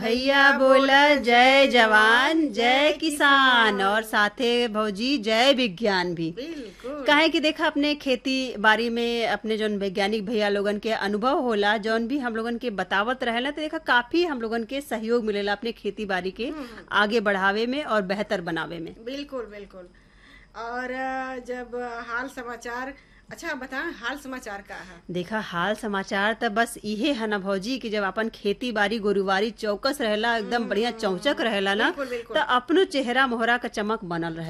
भैया बोला जय जवान जय किसान और साथे भौजी जय विज्ञान भी बिल्कुल काहे कि देखा अपने खेती बाड़ी में अपने जौन वैज्ञानिक भैया लोगन के अनुभव होला जौन भी हम लोगन के बतावत रहेला तो देखा काफी हम लोगन के सहयोग मिलेला अपने खेती बाड़ी के आगे बढ़ावे में और बेहतर बनावे में बिल्कुल बिल्कुल और अ, जब हाल समाचार अच्छा बताएं हाल समाचार का है देखा हाल समाचार त बस इहे है ना भौजी कि जब अपन खेती बाड़ी गोरुबारी चौकस रहेला एकदम बढ़िया चौचक रहेला ना बिल्कुल, बिल्कुल। त अपनो चेहरा मोहरा का चमक बनल रहे